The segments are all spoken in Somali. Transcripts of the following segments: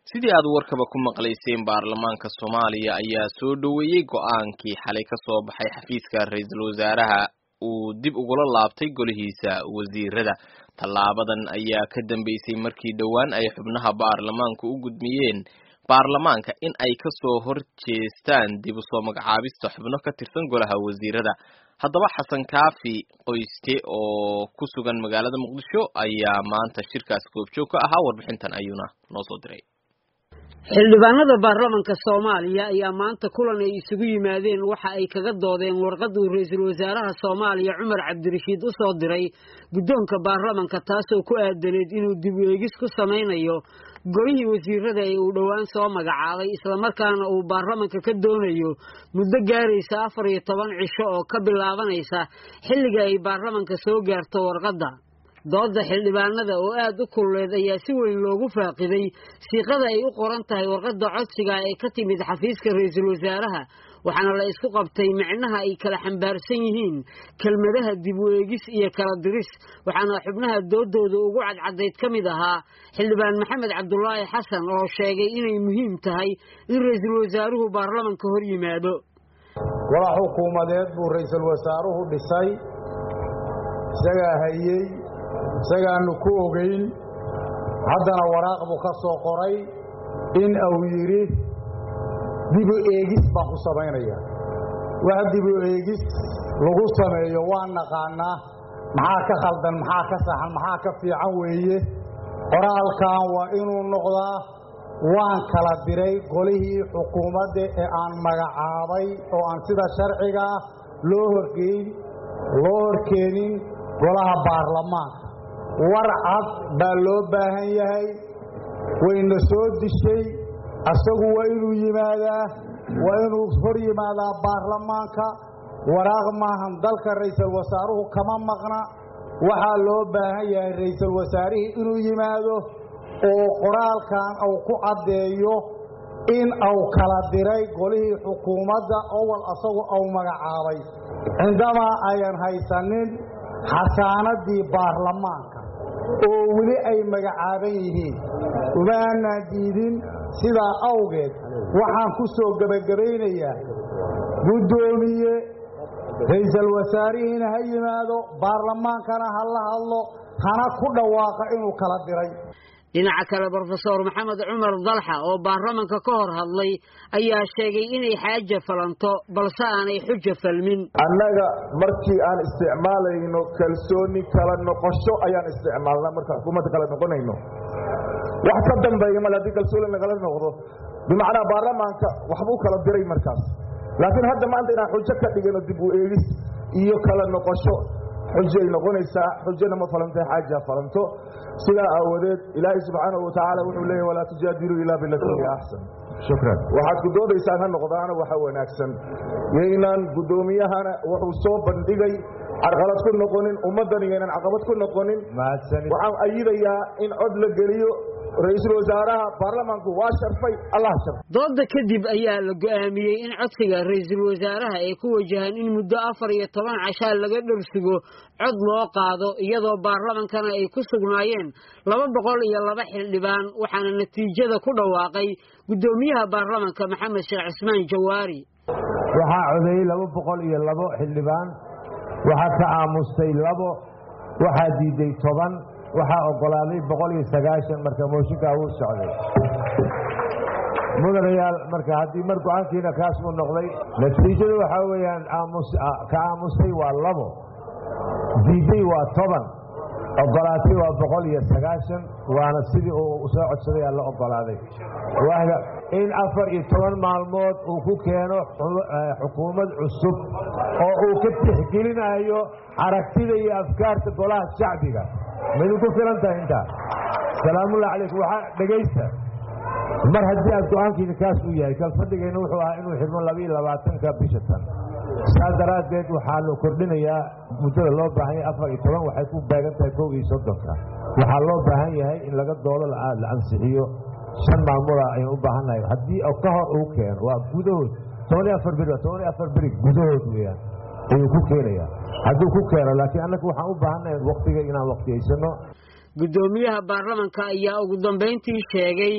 sidii aad warkaba ku maqlayseen baarlamaanka soomaaliya ayaa soo dhoweeyey go-aankii xalay ka soo baxay xafiiska ra-iisul wasaaraha uu dib ugula laabtay golihiisa wasiirada tallaabadan ayaa ka dambeysay markii dhowaan ay xubnaha baarlamaanku u gudmiyeen baarlamaanka in ay kasoo horjeestaan dib usoo magacaabista xubno ka tirsan golaha wasiirada haddaba xasan kaafi qoyste oo ku sugan magaalada muqdisho ayaa maanta shirkaas goobjoog ka ahaa warbixintan ayuuna noo soo diray xildhibaanada baarlamanka soomaaliya ayaa maanta kulan ay isugu yimaadeen waxa ay kaga doodeen warqad uu ra-iisul wasaaraha soomaaliya cumar cabdirashiid u soo diray guddoonka baarlamanka taasoo ku aadaneed inuu dib u eegis ku samaynayo golihii wasiirada ee uu dhowaan soo magacaabay islamarkaana uu baarlamanka ka doonayo muddo gaaraysa afar iyo toban cisho oo ka bilaabanaysa xilliga ay baarlamanka soo gaarto warqadda dooda xildhibaanada oo aad u kululeed ayaa si weyn loogu faaqiday siiqada ay u qoran tahay warqadda codsiga ee ka timid xafiiska ra-iisul wasaaraha waxaana la isku qabtay micnaha ay kala xambaarsan yihiin kelmadaha dib u eegis iyo kala diris waxaana xubnaha doodooda ugu cadcadayd ka mid ahaa xildhibaan maxamed cabdulaahi xasan oo sheegay inay muhiim tahay in ra-iisul wasaaruhu baarlamanka hor yimaado walax xukuumadeed buu ra-iisul wasaaruhu dhisay isagaa hayey isagaannu ku ogayn haddana waraaq buu ka soo qoray in uu yidhi dibu eegis baan ku samaynaya wax dibu eegis lagu sameeyo waan naqaannaa maxaa ka khaldan maxaa ka saxan maxaa ka fiican weeye qoraalkan waa inuu noqdaa waan kala diray golihii xukuumadda ee aan magacaabay oo aan sida sharciga ah loo horgeyn loo horkeenin golaha baarlamaanka war cad baa loo baahan yahay wayna soo dishay asagu waa inuu yimaadaa waa inuu hor yimaadaa baarlamaanka waraaq maahan dalka ra'iisul wasaaruhu kama maqna waxaa loo baahan yahay ra'iisul wasaarihii inuu yimaado oo qoraalkan uu ku caddeeyo in uu kala diray golihii xukuumadda owal asagu uu magacaabay cindamaa ayan haysanin xasaanadii baarlamaanka oo weli ay magacaaban yihiin uma aanaan diidin sidaa awgeed waxaan ku soo gebagabaynayaa guddoomiye ra'iisul wasaarihiina ha yimaado baarlamaankana ha la hadlo hana ku dhawaaqa inuu kala diray dhinaca kale brofesor maxamed cumar dalxa oo baarlamanka ka hor hadlay ayaa sheegay inay xaaja falanto balse aanay xuja falmin annaga markii aan isticmaalayno kalsooni kala noqosho ayaan isticmaalnaa markaan xukuumadda kala noqonayno wax ka dambeeya mal haddii kalsooni nagala noqdo bimacnaa baarlamaanka waxbuu kala diray markaas laakiin hadda maanta inaan xujo ka dhigano dib u eegis iyo kala noqosho xujay noqonaysaa xujana ma falantae xaaja falanto sidaa aawadeed ilaahay subxaanahu watacaala wuxuu leeyahy walaa tujaadiluu ilaa bilatii hiya axsan shukran waxaad ku doodaysaan ha noqdaana waxa wanaagsan yaynan guddoomiyahana wuxuu soo bandhigay carqalad ku noqonin ummaddan yaynan caqabad ku noqonin waxaan ayidayaa in cod la geliyo ra-iisul wasaaraha baarlamaanku waa sharfay allah sharfay dooda kadib ayaa la go'aamiyey in codsiga ra-iisul wasaaraha ay ku wajahaan in muddo afar iyo toban cashaa laga dharsugo cod loo qaado iyadoo baarlamankana ay ku sugnaayeen laba boqol iyo laba xildhibaan waxaana natiijada ku dhawaaqay guddoomiyaha baarlamanka maxamed sheekh cismaan jawaari waxaa codeeyey laba boqol iyo labo xildhibaan waxaa ka aamustay labo waxaa diiday toban waxaa ogolaaday boqol iyo sagaashan marka mooshinkaa wuu socday mudanayaal marka haddii mar go-aankiina kaas uu noqday natiijadu waxaa weeyaan ka aamustay waa labo diiday waa toban ogolaatay waa boqol iyo sagaashan waana sidii uu soo codsaday aa la ogolaaday in afar iyo toban maalmood uu ku keeno xukuumad cusub oo uu ka tixgelinayo aragtida iyo afkaarta golaha shacbiga maydin ku filan tahay intaa salaamullahi calaykum waxaa dhegaysta mar haddii aad go-aankiina kaas uu yahay kalfadhigayna wuxuu ahaa inuu xidhmo labaiyo labaatanka bisha tan saas daraaddeed waxaa la kordhinayaa muddada loo baahan yahay afar iyo toban waxay ku beegan tahay kow iyo soddonka waxaa loo baahan yahay in laga doodo la ansixiyo shan maalmooda ayaan u baahan nahay haddii ka hor uu keeno waa gudahood toban iyo afar beri toban iyo afar beri gudahood weeyaan ayuu ku keenayaa hadduu ku keeno laakiin annaga waxaan u baahannahay waktiga inaan waktiyaysano guddoomiyaha baarlamanka ayaa ugu dambayntii sheegay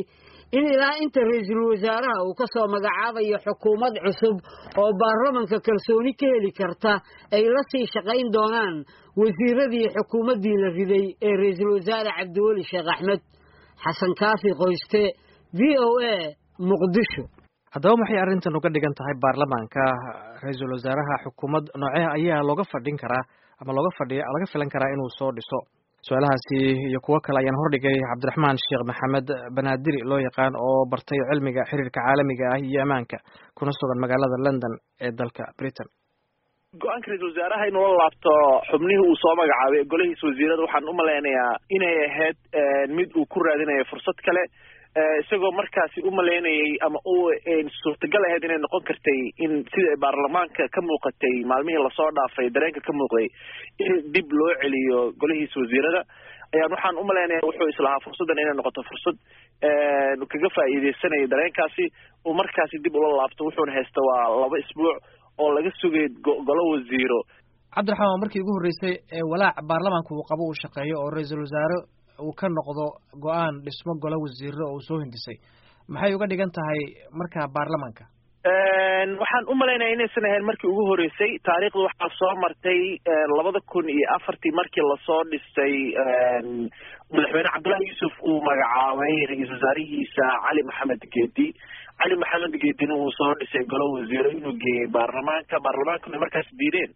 in ilaa inta ra-iisul wasaaraha uu ka soo magacaabayo xukuumad cusub oo baarlamanka kalsooni ka heli karta ay la sii shaqayn doonaan wasiiradii xukuumaddii la riday ee ra-iisul wasaare cabdiweli sheekh axmed xasan kaafi qoyste v o a muqdisho haddaba maxay arrintan uga dhigan tahay baarlamaanka ra-iisul wasaaraha xukuumad noocee ayaa looga fadhin karaa ama looga fadhiya laga filan karaa inuu soo dhiso su-aalahaasi iyo kuwo kale ayaan hordhigay cabdiraxmaan sheekh maxamed banaadiri loo yaqaan oo bartay cilmiga xiriirka caalamiga ah iyo ammaanka kuna sugan magaalada london ee dalka britain go-aanka ra-isul wasaaraha inuu la laabto xubnihii uu soo magacaabay golihiisa wasiirada waxaan u malaynayaa inay ahayd mid uu ku raadinayo fursad kale isagoo markaasi u malaynayay ama u suurtagal ahayd inay noqon kartay in sida baarlamaanka ka muuqatay maalmihii lasoo dhaafay dareenka ka muuqday in dib loo celiyo golihiisa wasiirada ayaan waxaan u malaynaya wuxuu islahaa fursaddan inay noqoto fursad kaga faa'iideysanayo dareenkaasi uu markaasi dib ula laabto wuxuuna haysta waa laba isbuuc oo laga sugay golo wasiiro cabdiraxmaan waa markii ugu horreysay ee walaac baarlamaanka uu qabo uu shaqeeyo oo ra-iisul wasaare uu ka noqdo go-aan dhismo golo wasiiro oo uu soo hindisay maxay uga dhigan tahay markaa baarlamaanka waxaan u malaynaya inaysan ahayn markii ugu horreysay taariikhda waxaa soo martay labada kun iyo afartii markii lasoo dhisay madaxweyne cabdullahi yuusuf uu magacaabay ra-iisul wasaarihiisa cali maxamed geedi cali maxamed geedina uu soo dhisay golo wasiiro inuu geeyey baarlamaanka baarlamaankuna markaas diideen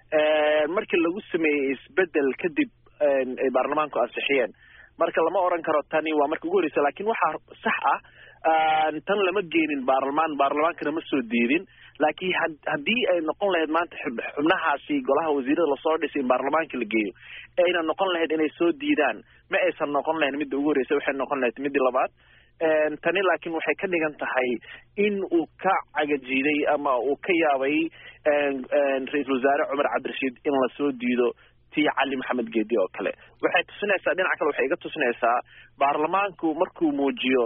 markii lagu sameeyey isbedel kadib ay baarlamaanku ansixiyeen marka lama oran karo tani waa marka ugu horreysa lakin waxaa sax ah tan lama geenin baarlamaan baarlamaankana ma soo diidin laakiin haddii ay noqon lahayd maanta xubnahaasi golaha wasiirada lasoo dhisay in baarlamaanka la geeyo ayna noqon lahayd inay soo diidaan ma aysan noqon lahayn midda ugu horreysa waxay noqon lahayd middii labaad tani laakiin waxay ka dhigan tahay in uu ka cagajiiday ama uu ka yaabay ra-iisul wasaare cumar cabdirashiid in lasoo diido tii cali maxamed geedi oo kale waxay tusinaysaa dhinaca kale waxay iga tusinaysaa baarlamaanku markuu muujiyo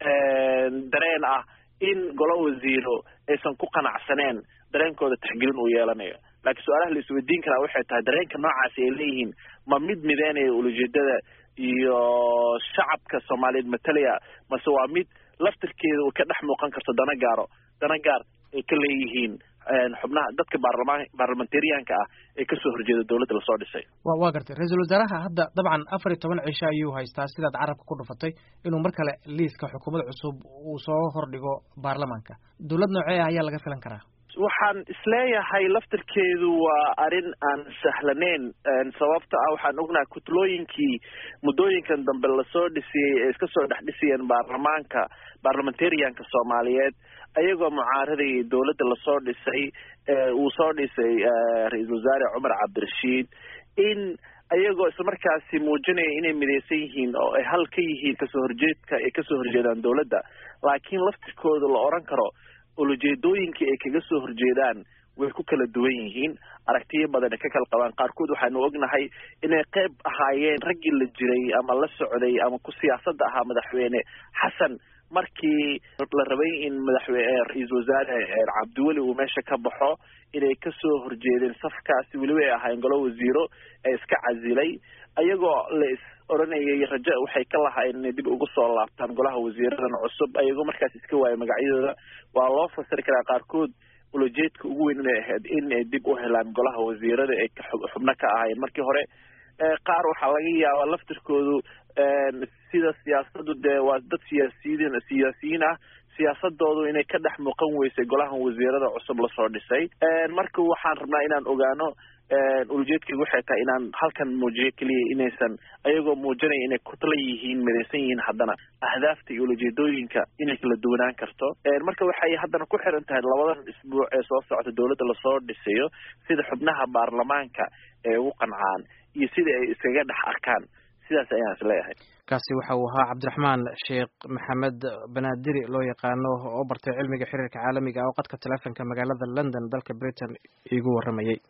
dareen ah in golo wasiiro aysan ku qanacsaneen dareenkooda taxgelin uu yeelanayo laakiin su-aalaha la isweydiin karaa waxay tahay dareenka noocaasi ay leeyihiin ma mid mideynaya ulajeedada iyo shacabka soomaaliyeed matalaya mase waa mid laftirkeeda uu ka dhex muuqan karto dana gaaro dana gaar ay ka leeyihiin xubnaha dadka baarlamaan baarlamentariyaanka ah ee kasoo horjeeda dowladda lasoo dhisay wa waa gartay ra-iisul wasaaraha hadda dabcan afar iyo toban cisho ayuu haystaa sidaad carabka ku dhufatay inuu mar kale liiska xukuumad cusub uu soo hordhigo baarlamaanka dowlad noocee ah ayaa laga filan karaa waxaan isleeyahay laftirkeedu waa arrin aan sahlaneyn sababta ah waxaan ognahay kutlooyinkii muddooyinkan dambe lasoo dhisiyey ee iska soo dhex dhisayeen baarlamaanka baarlamentarianka soomaaliyeed ayagoo mucaaradayay dowladda lasoo dhisay uu soo dhisay ra-iisul wasaare cumar cabdirashiid in ayagoo islamarkaasi muujinaya inay midaysan yihiin oo ay hal ka yihiin kasoo horjeedka ay kasoo horjeedaan dowladda laakiin laftirkooda la odhan karo ulajeedooyinkii ay kaga soo horjeedaan way ku kala duwan yihiin aragtiyo badan ay ka kala qabaan qaarkood waxaanu ognahay inay qayb ahaayeen raggii la jiray ama la socday ama ku siyaasadda ahaa madaxweyne xasan markii la rabay in madaxweyne ra-iisul wasaare cabdiweli uu meesha ka baxo inay kasoo horjeedeen safkaasi weliba ay ahaayeen golo wasiiro ee iska casilay ayagoo la is odhanayay raja waxay ka lahaayeen inay dib ugu soo laabtaan golaha wasiiradan cusub ayagoo markaas iska waayay magacyadooda waa loo fasiri karaa qaarkood ulajeedka ugu weyn inay ahayd in ay dib u helaan golaha wasiirada ay xubno ka ahaayeen markii hore qaar waxaa laga yaabaa laftirkoodu sida siyaasadu dee waa dad siyaasiyiin siyaasiyiin ah siyaasadoodu inay ka dhex muuqan weysay golahan wasiirada cusub lasoo dhisay marka waxaan rabnaa inaan ogaano ulajeedkaygu waxay tahay inaan halkan muujiyo keliya inaysan ayagoo muujinaya inay kutla yihiin midaysan yihiin haddana ahdaafta iyo ulajeedooyinka inay kala duwanaan karto marka waxay haddana ku xiran tahay labadan isbuuc ee soo socota dowladda lasoo dhisayo sida xubnaha baarlamaanka ee ugu qancaan iyo sida ay iskaga dhex arkaan sidaas ayaan is leeyahay kaasi waxa uu ahaa cabdiraxmaan sheekh maxamed banaadiri loo yaqaano oo bartay cilmiga xiriirka caalamiga oo qadka taleefonka magaalada london dalka britain iigu warramayey